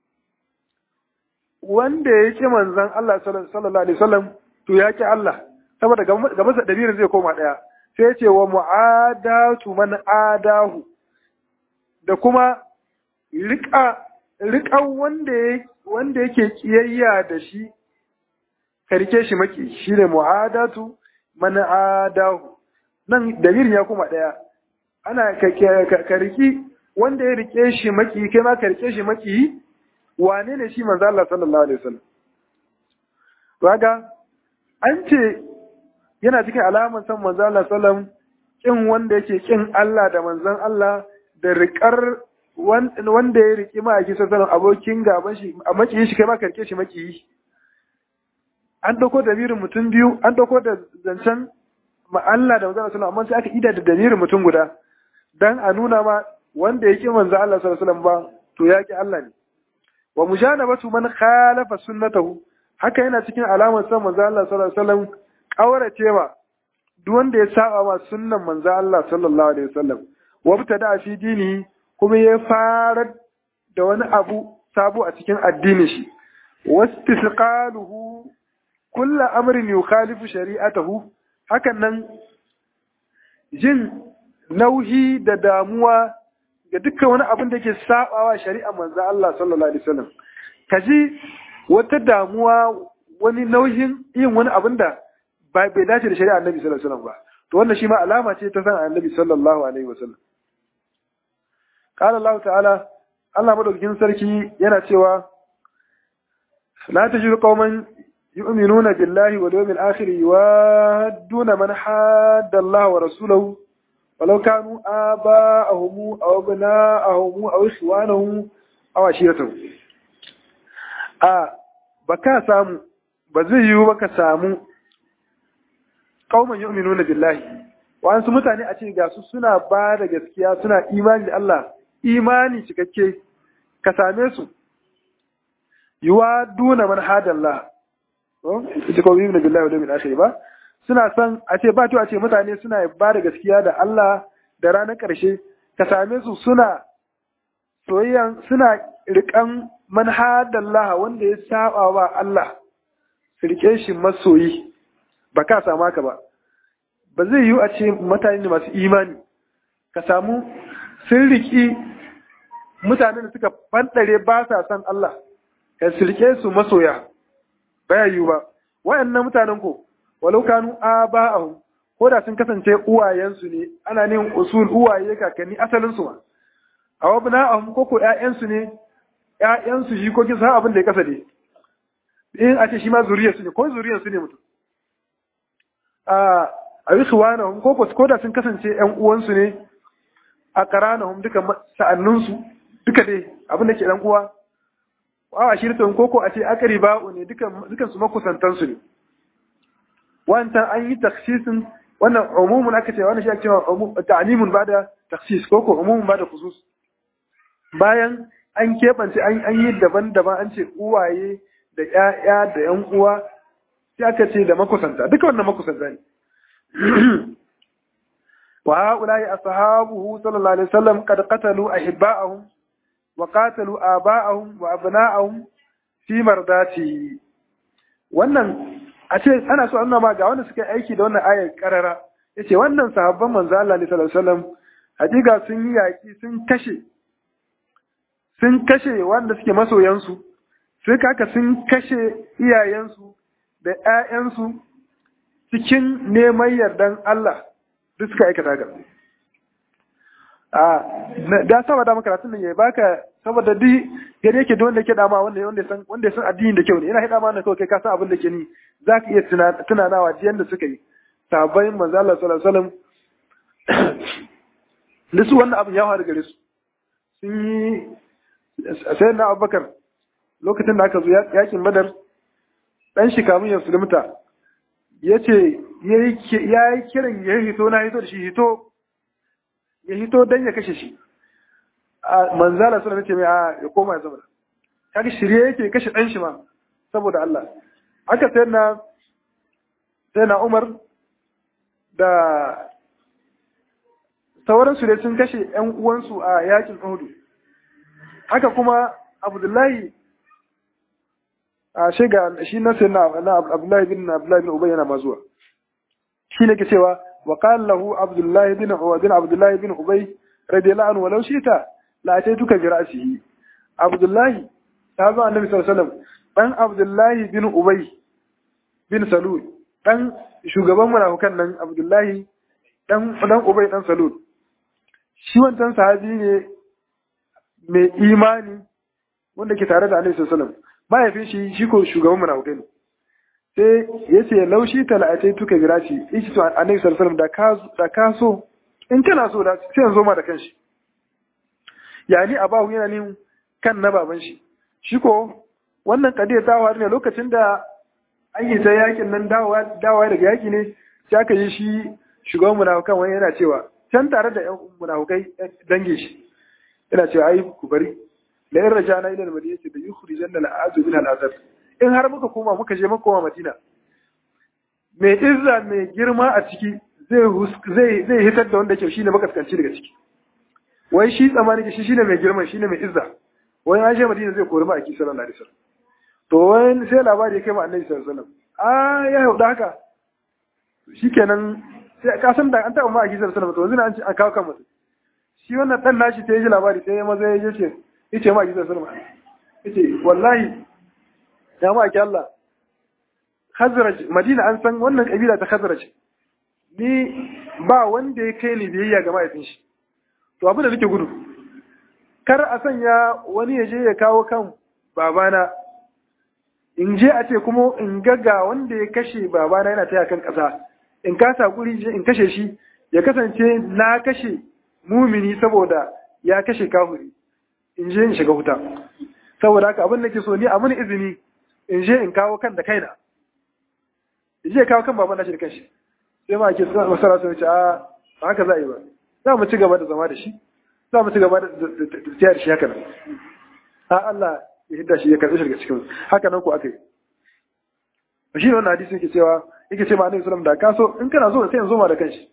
wanda ya ƙi manzan Allah sallallahu alaihi wasallam to ya ƙi Allah saboda ga masa dabirin zai koma ɗaya sai ya ce wa mu'adatu man adahu da kuma riƙa riƙan wanda wanda yake kiyayya da shi ka rike shi maki shine mu'adatu man adahu nan dabirin ya koma ɗaya ana ka riki wanda ya rike shi maki kai ma ka rike shi maki wane ne shi manzo Allah sallallahu alaihi wasallam to kaga an ce yana cikin alaman san manzo Allah sallam kin wanda yake kin Allah da manzon Allah da riƙar wanda ya riki ma ake sallallahu abokin gaban shi a maki shi kai ma ka rike shi maki an dauko da birin mutum biyu an dauko da zancen ma Allah da manzo Allah sallallahu amma sai aka ida da damirin mutum guda dan a nuna ma wanda ya ƙi manzo Allah sallallahu alaihi wasallam ba to ya ƙi Allah ne wa mujanabatu man khalafa sunnatahu haka yana cikin alamar san manzo Allah sallallahu alaihi wasallam kauracewa duk wanda ya saba ma sunnan manzo Allah sallallahu alaihi wasallam wa btada fi dini kuma ya fara da wani abu sabo a cikin addinin shi wastisqaluhu kullu amrin yukhalifu shari'atahu hakan nan jin nauhi da damuwa ga dukkan wani abin da ke sabawa shari'a manzo Allah sallallahu alaihi wasallam kaji wata damuwa wani nauyin yin wani abin da ba bai dace da shari'a Annabi sallallahu alaihi wasallam ba to wannan shi ma alama ce ta san Annabi sallallahu alaihi wasallam qala Allah ta'ala Allah madaukakin sarki yana cewa la tajidu qauman yu'minuna billahi wal yawmil akhir yuwadduna man hadda Allah wa rasulahu ولو كانوا آباءهم أو أبناءهم أو إخوانهم أو عشيرتهم a baka samu ba zai yiwu baka samu qauman yu'minuna billahi wa'ansu mutane a ce ga su suna ba da gaskiya suna imani da Allah imani cikakke ka same su yuwa duna man hadallah ita ko yu'minu billahi wa yawmil akhir ba suna son a ce ba a ce mutane suna ba da gaskiya da Allah da ranar ƙarshe ka same su suna soyayyan suna riƙan manhadallah wanda ya saba wa Allah su riƙe shi masoyi ba ka samu haka ba ba zai yiwu a ce mutane masu imani ka samu sun riƙi mutanen da suka fanɗare ba sa son Allah ka su riƙe su masoya baya yiwu ba wayannan mutanen ko walau kanu aba'ahum ko da sun kasance uwayensu ne ana nin usul uwaye kakanni asalin su ma aw abna'ahum ko ko ƴaƴansu ne ƴaƴansu shi ko kin san abin da ya kasa ne in a ce shi ma zuriyar su ne ko zuriyar su ne mutum a a ikhwanahum ko ko ko da sun kasance ƴan uwansu ne a qaranahum duka sa'annun su duka dai abin da ke dan uwa wa ashirtun ko ko a ce aqriba'u ne dukan dukan su makusantan su ne wancan an yi taksisin wannan umumun aka ce wannan shi ake cewa ta'limun ba da taksis ko ko umumun ba da khusus bayan an keɓance an yi daban-daban an ce uwaye da ƴaƴa da ƴan uwa sai aka ce da makusanta duka wannan makusanta ne wa haula'i ashabuhu sallallahu alaihi wasallam qad qatalu ahibba'ahum wa qatalu aba'ahum wa abna'ahum fi mardati wannan a ce ana so annama ma ga wanda suka aiki da wannan ayar karara yace wannan sahabban manzo Allah ne sallallahu alaihi wasallam hakika sun yi yaki sun kashe sun kashe wanda suke masoyansu sai kaka sun kashe iyayensu da ƴaƴansu cikin neman yardan Allah duk suka aikata ga a da saba da makaratun nan ya baka saboda duk gari yake da wanda yake dama wanda wanda san wanda san addini da kyau ne yana hida ma kawai kai ka san abin da ke ni zaka iya tunanawa ji yanda suka yi sahabbai manzo Allah sallallahu alaihi wasallam da su wannan abin ya faru gare su sun yi sai na Abubakar lokacin da aka zo yakin Badar dan shi kamun ya sulmuta yace yayi yayi kiran ya hito na hito da shi hito ya hito dan ya kashe shi manzala suna nace mai a ya koma ya zama kaga shirye yake kashe dan shi ma saboda Allah haka sai na sai na Umar da sauran su dai sun kashe ƴan uwansu a yakin Uhud haka kuma Abdullahi a shiga shi na sai na Abdullahi bin Abdullahi bin Ubay yana mazuwa shi ne ke cewa wa qala lahu Abdullahi bin Ubay Abdullahi bin Ubay radiyallahu anhu walau shita la ataituka bi ra'sihi Abdullahi ta zo annabi sallallahu alaihi wasallam dan Abdullahi bin Ubay bin Salul dan shugaban munafikan nan Abdullahi dan dan Ubay dan Salul shi wancan sahabi ne mai imani wanda ke tare da annabi sallallahu alaihi wasallam mahaifin shi shi ko shugaban munafikai ne sai yace laushi tala'atai tuka bi ra'si ishi to annabi sallallahu alaihi wasallam da ka da ka so in kana so da sai yanzu ma da kanshi yani abahu yana nin kan na baban shi shi ko wannan kadiyar ta faru ne lokacin da an yi ta yakin nan dawowa dawowa daga yaki ne sai aka yi shi shugaban munafukan wani yana cewa can tare da yan munafukai dange shi yana cewa ai ku bari la in rajana ila al-madinati da yukhrijanna al-a'zu min al-azab in har muka koma muka je muka koma madina mai izza mai girma a ciki zai zai hitar da wanda ke shine makaskanci daga ciki wai shi tsamani shi shine mai girma shine mai izza wai an je madina zai kori ma'aiki sallallahu alaihi wasallam to wai sai labari ya kai ma annabi sallallahu alaihi wasallam a ya yauda haka shikenan sai ka san da an taɓa ma'aiki sallallahu alaihi wasallam to yanzu an kawo kan mutum shi wannan dan nashi sai ya ji labari sai ya maza ya ce yace ma'aiki sallallahu alaihi wasallam yace wallahi ya ma'aiki Allah Khazraj Madina an san wannan kabila ta Khazraj ni ba wanda ya kai ni biyayya ga mahaifin shi to abin da nake gudu kar a sanya wani ya je ya kawo kan babana in je a ce kuma in gaga wanda ya kashe babana yana taya kan ƙasa in kasa guri in kashe shi ya kasance na kashe mumini saboda ya kashe kafiri in je in shiga wuta saboda haka abin da ke so ni a mini izini in je in kawo kan da kaina in je kawo kan baban nashi da kanshi sai ma ake masara sun ce a ba haka za a yi ba za mu ci gaba da zama da shi za mu ci gaba da tafiya da shi haka nan a Allah ya hidda shi ya karɓi shi daga cikin haka nan ko aka yi shi ne wannan hadisi yake cewa yake ce ma annabi sallallahu da ka so in kana so sai in zo ma da kanshi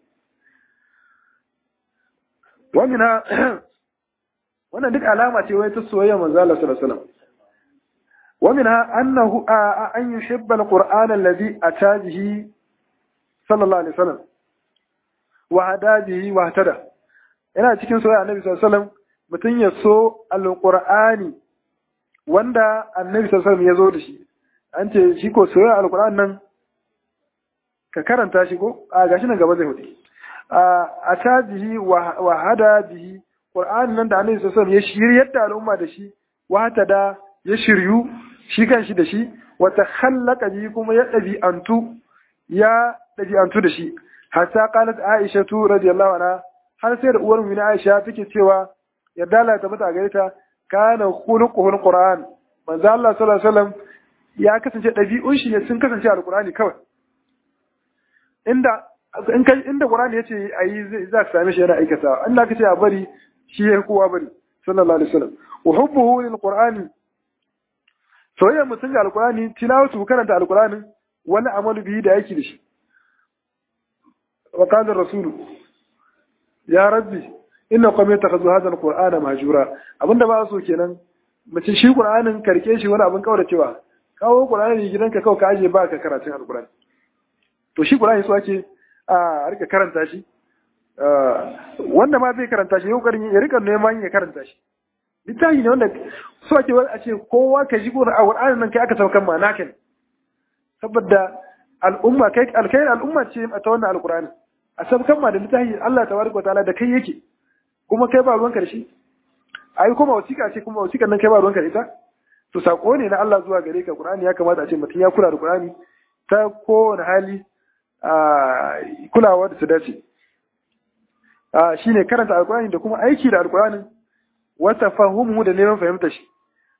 wannan wannan duk alama ce wai ta soyayya manzo Allah sallallahu alaihi wasallam ومنها أنه أن يحب القرآن الذي أتى به صلى الله عليه وسلم وهدى به واهتدى ina cikin soyayya annabi sallallahu alaihi wasallam mutum ya so alqur'ani wanda annabi sallallahu alaihi wasallam ya zo da shi an ce shi ko soyayya alqur'an nan ka karanta shi ko a gashi nan gaba zai hudu a ta bihi wa hada bihi qur'an nan da annabi sallallahu alaihi wasallam ya shiryar da al'umma da shi wa da ya shiryu shi kan shi da shi wata khallaka bihi kuma ya ɗabi'antu ya ɗabi'antu da shi hatta qalat aisha tu radiyallahu anha har sai da uwar mu aisha take cewa yadda Allah ta mata gare ta kana khuluquhul qur'an manzo Allah sallallahu alaihi wasallam ya kasance ɗabi'un shi ne sun kasance alqur'ani kawai inda in kai inda qur'ani yace ayi za ka same shi yana aikata Allah kace a bari shi ya kowa bari sallallahu alaihi wasallam wa hubbuhu lil qur'ani soyayyar mutum ga alkurani tilawatu karanta alkurani wani amalu biyu da yake da shi wa qala rasulu ya rabbi inna qawmi takhadhu hadha alqur'ana mahjura abinda ba so kenan mace shi qur'anin karke shi wani abin kaura cewa kawo qur'ani gidanka kawai ka aje ba ka karatun alkurani to shi qur'ani so ake a rika karanta shi wanda ma zai karanta shi yau ya rika neman ya karanta shi littafi ne wanda so ake a ce kowa ka ji a Qur'anin nan kai aka saukan ma naka ne saboda al'umma kai alkai al'umma ce ta wannan alqur'ani a saukan ma da littafi Allah tabaraka wa ta'ala da kai yake kuma kai ba ruwanka da shi ai kuma wasiƙa ce kuma wasiƙan nan kai ba ruwanka da ita to sako ne na Allah zuwa gare ka Qur'ani ya kamata a ce mutum ya kula da Qur'ani ta kowane hali kulawa da su dace shine karanta alkur'ani da kuma aiki da alkur'ani wata fahimu da neman fahimta shi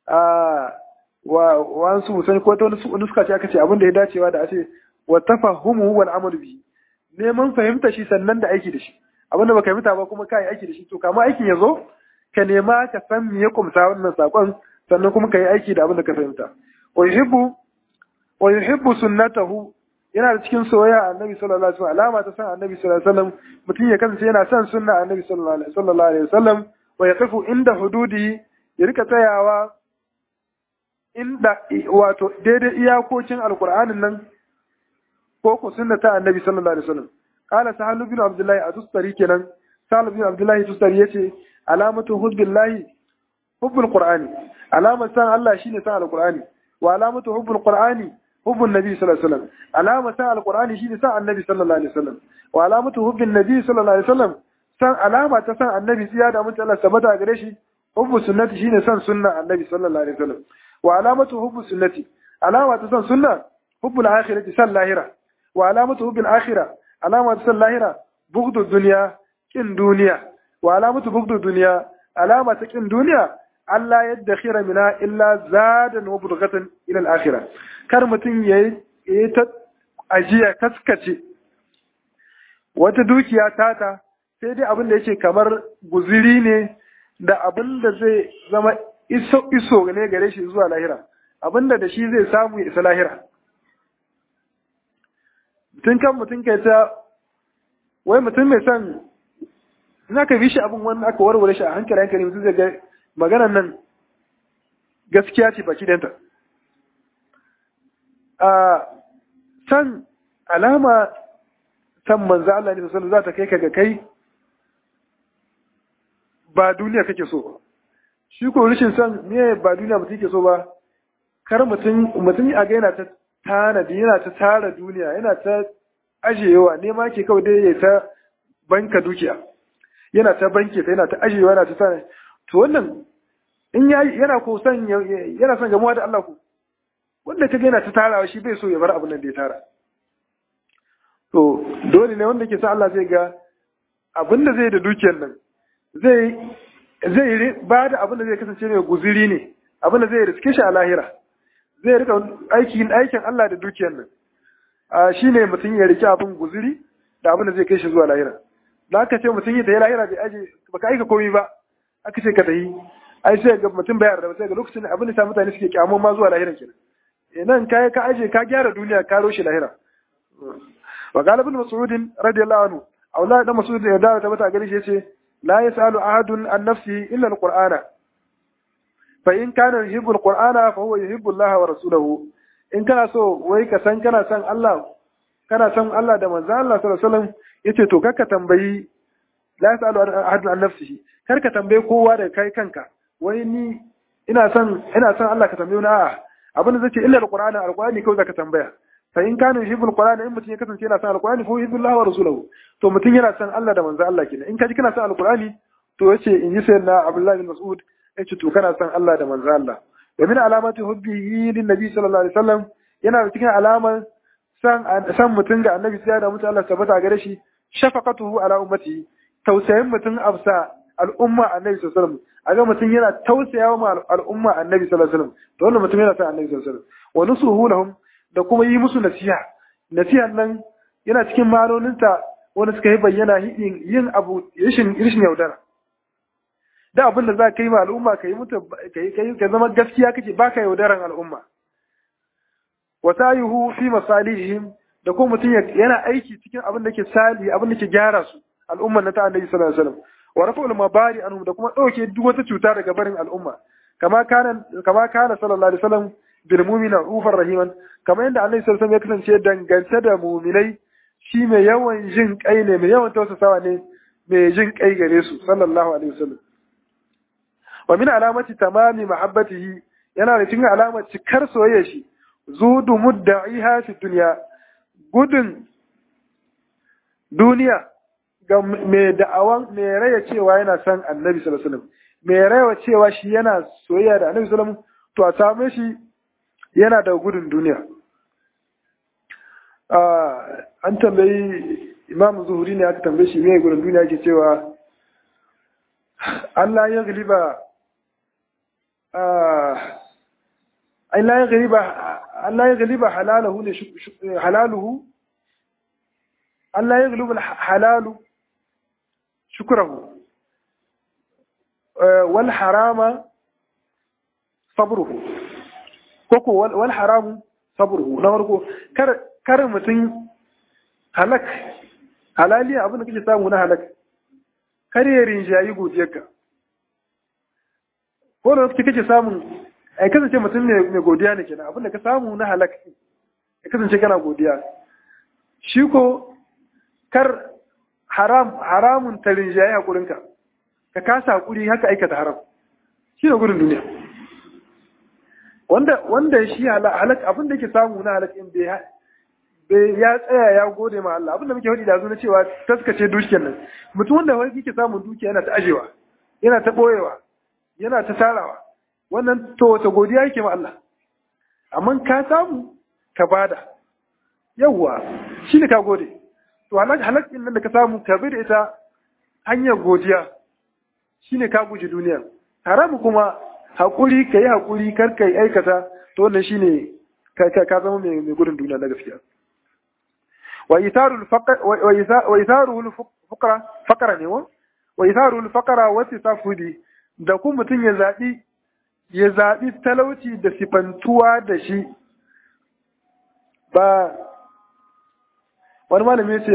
wa wasu musan ko ta wani suka ce aka ce abin da ya dacewa da a ce wa tafahumu wal amalu bi neman fahimta shi sannan da aiki da shi abin da baka fahimta ba kuma kai aiki da shi to kama aikin ya zo ka nema ka san me ya kumsa wannan sakon sannan kuma ka yi aiki da abin da ka fahimta wa yuhibbu wa yuhibbu sunnatahu yana da cikin soyayya annabi sallallahu alaihi wasallam alama ta san annabi sallallahu alaihi wasallam mutum ya kasance yana son sunna annabi sallallahu alaihi wasallam wa yaqifu inda hududi ya rika tsayawa inda wato daidai iyakokin alqur'anin nan ko ko sunna ta annabi sallallahu alaihi wasallam qala sahal bin abdullahi atustari kenan sahal bin abdullahi atustari yace alamatu hubbillahi hubbul qur'ani alamar san Allah shine san alqur'ani wa alamatu hubbul qur'ani hubbun nabi sallallahu alaihi wasallam alamar san alqur'ani shine san annabi sallallahu alaihi wasallam wa alamatu hubbin nabi sallallahu alaihi wasallam san alama ta san annabi tsiya da mutum Allah sabata gare shi hubbu sunnati shine san sunna annabi sallallahu alaihi wasallam wa alamatu hubbu sunnati alama ta san sunna hubbul akhirati san lahira wa alamatu hubbil akhirah alama ta san lahira bughdu dunya kin duniya wa alamatu bughdu dunya alama ta kin duniya Allah yadda khira mina illa zadan wa budghatan ila al-akhirah kar mutum yayi yayi ta ajiya kaskace wata dukiya tata sai dai abin da yake kamar guziri ne da abin da zai zama iso iso ne gare shi zuwa lahira abin da da shi zai samu ya isa lahira tun kan mutum kai ta wai mutum mai son in aka bi shi abin wani aka warware shi a hankali hankali mutum zai ga maganan nan gaskiya ce baki danta a san alama san manzo Allah ne sallallahu za ta kai ka ga kai ba duniya kake so ba shi ko rashin san me ba duniya mutum ke so ba kar mutum mutum a ga yana ta tanadi yana ta tara duniya yana ta ajiyewa nema ke kawai dai ya ta banka dukiya yana ta banke ta yana ta ajiyewa yana ta tana to wannan in ya yana ko son yana son gamuwa da Allah ku wanda kaga yana ta tarawa shi bai so ya bar abin nan da ya tara to dole ne wanda ke sa Allah zai ga abin da zai da dukiyar nan zai zai ba da abin da zai kasance mai guziri ne abin da zai riske shi a lahira zai rika aikin aikin Allah da dukiyar nan a shine mutum ya rike abin guziri da abin da zai kai shi zuwa lahira da aka ce mutum yi da ya lahira bai aje baka aika komai ba aka ce ka tayi ai sai ga mutum bai yarda sai ga lokacin abin da sa mutane suke kyamo ma zuwa lahira kenan eh nan kai ka aje ka gyara duniya ka roshe lahira wa qala ibn mas'ud radiyallahu anhu aula da mas'ud ya dawo ta mata gari shi yace la yasalu ahadun an nafsi illa alqur'ana fa in kana yuhibbu alqur'ana fa huwa yuhibbu Allah wa rasulahu in kana so wai ka san kana son Allah kana son Allah da manzo Allah sallallahu alaihi wasallam yace to kakka tambayi la yasalu ahadun an nafsihi kar ka tambaye kowa da kai kanka wai ni ina son ina son Allah ka tambaye ni a'a abin da zai illa alqur'ani alqur'ani kawai zaka tambaya fa in kana yuhibbu alqur'ana in mutum ya kasance yana son alqur'ani fa yuhibbu Allah wa rasuluhu to mutum yana son Allah da manzo Allah kenan in ka ji kana son alqur'ani to yace in ji sayyidina Abdullah bin Mas'ud yace to kana son Allah da manzo Allah wa min alamati hubbihi lin nabi sallallahu alaihi wasallam yana da cikin alaman san san mutum ga annabi sai da mutum Allah tabbata gare shi shafaqatuhu ala ummati tausayin mutum absa al'umma annabi sallallahu alaihi wasallam aga mutum yana tausayawa ma al'umma annabi sallallahu alaihi wasallam to wannan mutum yana son annabi sallallahu alaihi wasallam wa nusuhu lahum da kuma yi musu nasiha nasihan nan yana cikin ma'anoninta wanda suka yi bayyana yin abu rishin rishin yaudara da abin da za ka yi ma al'umma ka yi mutu ka zama gaskiya kake baka yaudaran al'umma wa sayuhu fi masalihim da kuma mutum yana aiki cikin abin da ke sali abin da ke gyara su al'umman na ta annabi sallallahu alaihi wasallam wa rafa'ul mabari anhum da kuma dauke duk wata cuta daga barin al'umma kama kana kama kana sallallahu alaihi wasallam bil mu'mina ufar rahiman kama yadda annabi sallallahu alaihi wasallam ya kasance dangance da mu'minai shi mai yawan jin kai ne mai yawan tausasawa ne mai jin kai gare su sallallahu alaihi wasallam wa min alamati tamami mahabbatihi yana da cikin alamar cikar soyayya shi zudu mudda'iha fi dunya gudun duniya ga mai da'awan mai raya cewa yana son annabi sallallahu alaihi wasallam mai raya cewa shi yana soyayya da annabi sallallahu alaihi wasallam to a same shi yana da gudun duniya an tambayi imam zuhuri ne aka tambaye shi me gurin duniya ke cewa Allah ya galiba Allah ya galiba Allah ya galiba halaluhu ne halaluhu Allah ya galiba halalu shukrahu wal harama sabruhu koko wal haramu sabruhu na farko kar kar mutum halak halaliya abin da kake samu na halak kar ya rinjayi godiyarka ko da kake kake samun ai kasance mutum ne mai godiya ne kenan abin da ka samu na halak ya kasance kana godiya shi ko kar haram haramun ta rinjayi hakurinka ka kasa hakuri haka aikata haram shi ne gudun duniya wanda wanda shi halak abin da yake samu na halak in bai ya tsaya ya gode ma Allah abinda muke faɗi da na cewa taskace dukiyar nan mutum wanda wani yake samun dukiya yana ta ajewa yana ta boyewa yana ta tarawa wannan to wata godiya yake ma Allah amma ka samu ka bada yawwa shi ne ka gode to halak halak din nan da ka samu ka bi da ita hanyar godiya shi ne ka guji duniya haramu kuma hakuri ka yi hakuri kar ka yi aikata to wannan shi ne ka zama mai gudun duniya na gaskiya وإيثار الفقر وإيثاره الفقرة فقرة ne wa itharu al-faqra wa tasafudi da kuma mutun ya zabi ya zabi talauci da sifantuwa da shi ba wani malami ya ce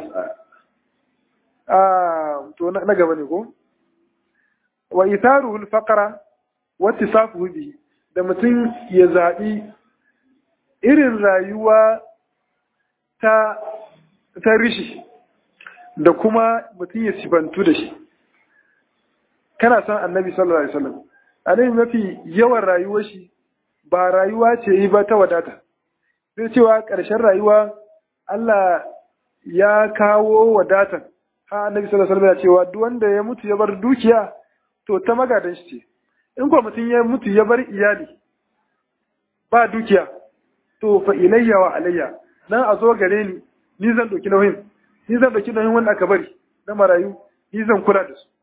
a to na gaba ne ko wa itharu al-faqra wa tasafudi da mutum ya zabi irin rayuwa ta ta rishi da kuma mutum ya sifantu da shi kana san annabi sallallahu alaihi wasallam annabi mafi yawan rayuwar shi ba rayuwa ce yi ba ta wadata sai cewa ƙarshen rayuwa Allah ya kawo wadatan ha annabi sallallahu alaihi wasallam ya cewa duk wanda ya mutu ya bar dukiya to ta magadan shi ce in ko mutum ya mutu ya bar iyali ba dukiya to fa ilayya wa alayya nan a zo gare ni ni zan ɗauki nauyin ni zan ɗauki nauyin wanda aka bari na marayu ni zan kula da su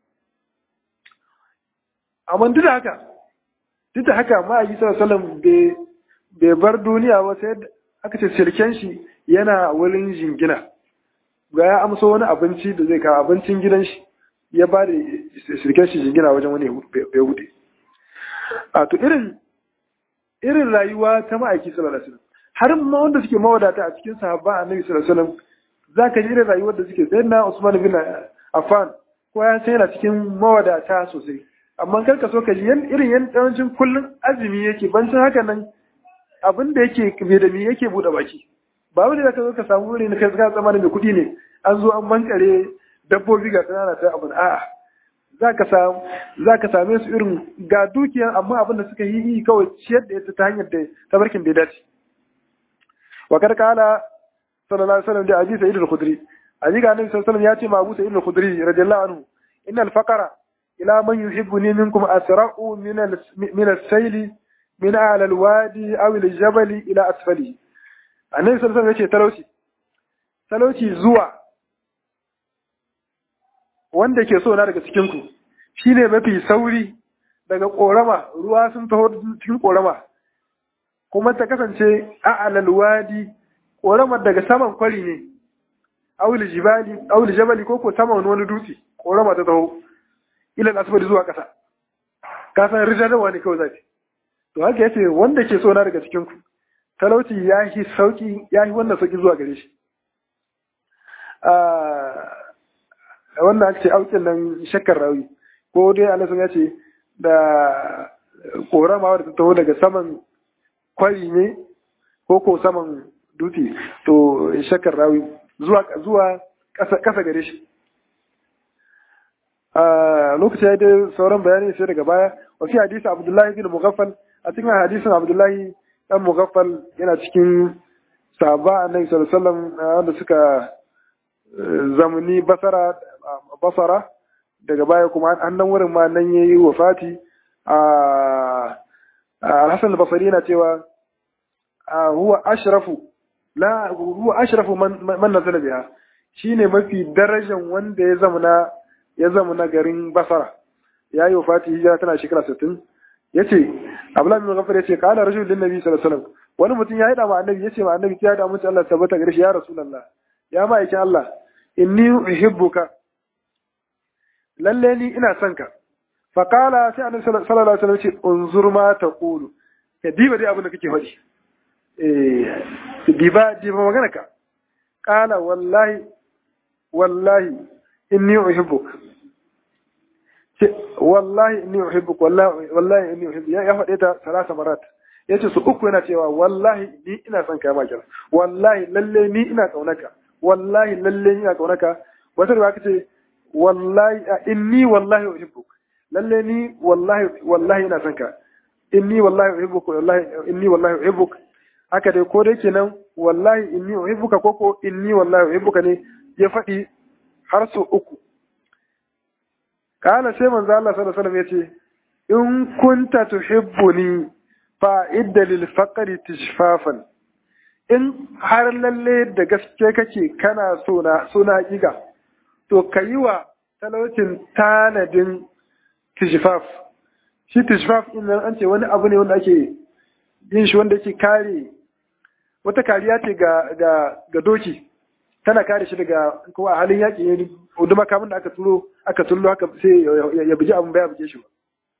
amma duk da haka duk da haka ma yi sallallahu bai bar duniya ba sai aka ce sirken shi yana wurin jingina ga ya amsa wani abinci da zai kawo abincin gidan shi ya ba da sirken shi jingina wajen wani ya wuce a to irin irin rayuwa ta ma'aiki sallallahu alaihi wasallam har ma wanda suke mawadata a cikin sahabba annabi sallallahu alaihi wasallam zaka ji irin rayuwar da suke sai na Usman bin Affan ko ya sai yana cikin mawadata sosai amma kar ka so ka ji irin yan yawancin kullun azumi yake bancin haka nan abin da yake bai da me yake bude baki ba wani da ka zo ka samu wuri na kai ka tsammanin mai kuɗi ne an zo an bankare dabbobi ga tsanana ta abin a'a zaka samu zaka same su irin ga dukiyar amma abin da suka yi kawai ciyar da ita ta hanyar da tabarkin da ya dace وقد قال صلى الله عليه وسلم لأبي سعيد الخدري أبي قال النبي صلى الله عليه وسلم يأتي مع أبو سعيد الخدري رضي الله عنه إن الفقر إلى من يحبني منكم أسرع من من السيل من أعلى الوادي أو الجبل إلى أسفله النبي صلى الله عليه وسلم يأتي تلوشي تلوشي زوا wanda ke so na daga cikinku shi ne mafi sauri daga ƙorama ruwa sun taho cikin ƙorama kuma ta kasance a alalwadi ƙoramar daga saman kwari ne auli jibali auli jabali ko ko saman wani dutse ƙorama ta taho ilal asfali zuwa ƙasa ka san rijadarwa ne kawai zaki to haka yace wanda ke so na daga cikin ku talauci ya yi sauki ya yi wannan sauki zuwa gare shi wannan ake ce aukin nan shakkar rawi ko dai Allah ya ce da ƙorama wadda ta taho daga saman kwari ne ko ko saman dutse to shakar rawi zuwa zuwa kasa gare shi a lokacin ya dai sauran bayani sai daga baya wa fi hadisi abdullahi bin mughaffal a cikin hadisin abdullahi dan mughaffal yana cikin sahaba annabi sallallahu alaihi wasallam wanda suka zamani basara basara daga baya kuma an nan wurin ma nan yayi wafati a Al-Hassan al-Basri yana cewa huwa ashrafu la huwa ashrafu man man nazala biha shine mafi darajan wanda ya zamana ya zamana garin Basra yayi wafati hijira tana shekara 60 yace Abdullah bin Ghaffar yace kana rajul lin nabi sallallahu alaihi wasallam wani mutum ya haɗa ma annabi yace ma annabi ya da mutum Allah tabbata gare shi ya rasulullah ya ma'aikin Allah inni uhibbuka lalle ni ina son ka fa qala sai annabi sallallahu alaihi wasallam ce unzur ma taqulu ka diba dai abin da kake faɗi eh diba diba magana ka qala wallahi wallahi inni uhibbuka ce wallahi inni uhibbuka wallahi wallahi inni uhibbuka ya faɗe ta salasa marat yace su uku yana cewa wallahi ni ina son ka ya makira wallahi lalle ni ina kaunaka wallahi lalle ni ina kaunaka wata riwaya kace wallahi inni wallahi uhibbuk lalle ni wallahi wallahi ina son ka inni wallahi uhibbuk wallahi inni wallahi uhibbuk haka dai ko dai kenan wallahi inni uhibbuka ko ko inni wallahi uhibbuka ne ya faɗi har su uku kana sai manzo Allah sallallahu alaihi wasallam yace in kunta tuhibbuni fa'idda lil faqri tishfafan in har lalle da gaske kake kana so na so na giga to kayi wa talaucin tanadin tishfaf shi tishfaf din nan an ce wani abu ne wanda ake yin shi wanda yake kare wata kariya ce ga ga ga doki tana kare shi daga ko a halin yaƙi ne hudu makamin da aka turo aka tullo haka sai ya buji abin baya buge shi ba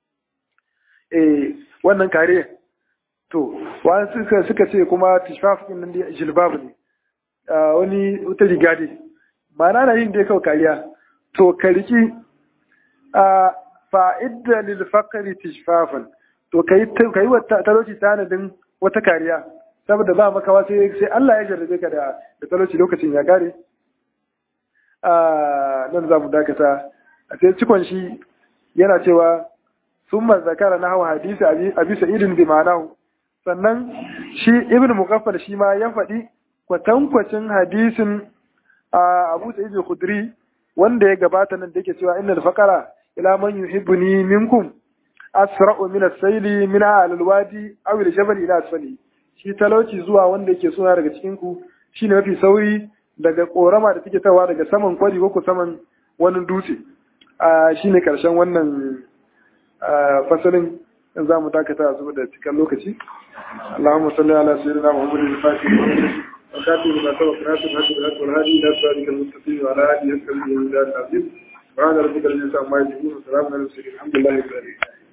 eh wannan kare to wani suka suka ce kuma tishfaf din nan da jilbab ne wani wata riga dai ma'ana na yin dai kawai kariya to ka riki a fa'idda lil faqri tishfafan to kai kai wata talauci tanadin wata kariya saboda ba makawa sai sai Allah ya jarrabe ka da da talauci lokacin ya kare a nan za mu dakata a sai cikon shi yana cewa summa zakara na hawa hadisi abi sa'idin bi ma'anahu sannan shi ibn mukaffal shi ma ya faɗi kwatankwacin hadisin abu sa'id al-khudri wanda ya gabata nan da yake cewa innal faqara ila man yuhibbuni minkum asra'u min as-sayli min al-wadi aw al-jabal ila asfali shi talauci zuwa wanda yake suna daga cikin ku shine mafi sauri daga korama da take tawa daga saman kwari ko saman wani dutse a shine karshen wannan fasalin za mu dakata a zuba da cikin lokaci اللهم صل على سيدنا محمد الفاتح وخاتم ما سبق ناصر الحق بالحق والهادي الى صراطك المستقيم وعلى اله وصحبه وسلم سبحان ربك رب العزه عما يصفون وسلام على المرسلين الحمد لله رب العالمين